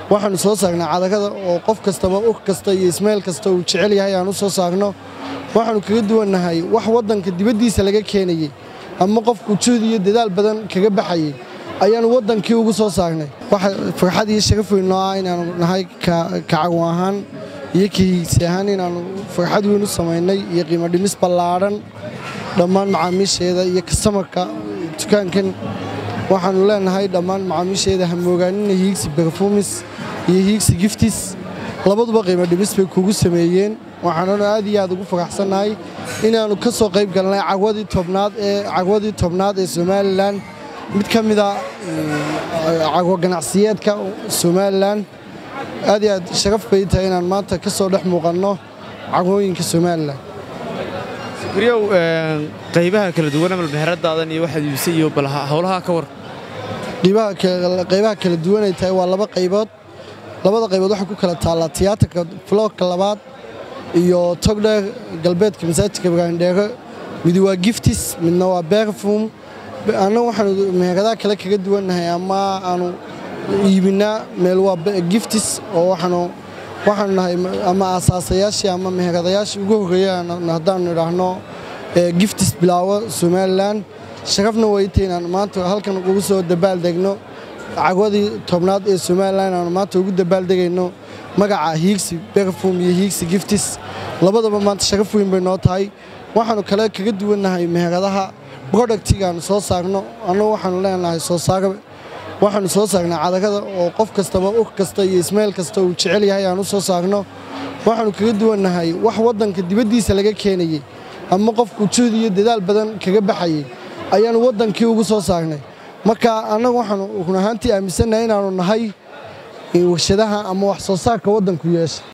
waxaanu soo saagnaa cadagada oo qof kastaba ur kasta iyo ismeel kasta uu jecel yahay aan u soo saarno waxaanu kaga duwannahay wax waddanka dibaddiisa laga keenayey ama qofku juhd iyo dadaal badan kaga baxayey ayaanu waddankii ugu soo saarnay waxa farxad iyo sharaf weyn noo ah inaanu nahay kacago ahaan iyo kahiigsi ahaan inaannu farxad weyn u samaynay iyo qiimo dhimis ballaadhan dhammaan macaamiisheeda iyo kastamarka dukaankan waxaannu leenahay dhammaan macaamiisheeda hamoogaanina hiigsi berfumis iyo hiigsi giftis labaduba qiimo dhimis bay kugu sameeyeen waxaananu aad iyo aad ugu faraxsannahay inaannu ka soo qayb galnay cagwadii tobnaad ee cagwadii tobnaad ee somalilan mid ka mida cagwo ganacsiyeedka somalilan aad iyo aad sharaf bay tahay inaan maanta ka soo dhex muuqanno cagwooyinka somalilan sukriyow qaybaha kala duwan amal meheradaadan iyo waxaad iibisay iyo bal howlaha ka war qaybaha kala duwanay tahay waa laba qaybood labada qaybood waxay ku kala taallaa tiyaatarka floorka labaad iyo togdheer galbeedka masaajidka baraandheere mid waa giftis midna waa berfum annagu waxaanu meheradaha kale kaga duwannahay ama aanu iibinaa meel waa giftis oo waxaanu waxaanu nahay ama aasaasayaashii ama meheradayaashii ugu horreeya haddaannu idhaahno giftis bilaawo somalilan sharafna wayta inaan maanta halkan ugu soo dabaaldegno cagwadii tobnaad ee somalilan aanu maanta ugu dabaaldegayno magaca hiigsi berfum iyo hiigsi giftis labadaba maanta sharaf weyn bay noo tahay waxaanu kale kaga duwannahay meheradaha productigaanu soo saarno annagu waxaanu leenahay soo saare waxaanu soo saarnaa cadagada oo qof kastaba ur kasta iyo ismeel kasta uu jecel yahay aan u soo saarno waxaanu kaga duwannahay wax waddanka dibaddiisa laga keenayey ama qofku juhd iyo dadaal badan kaga baxayey ayaanu waddankii ugu soo saarnay marka annagu waxaanu run ahaantii aaminsannahay inaannu nahay warshadaha ama wax soo saarka waddanku yeesha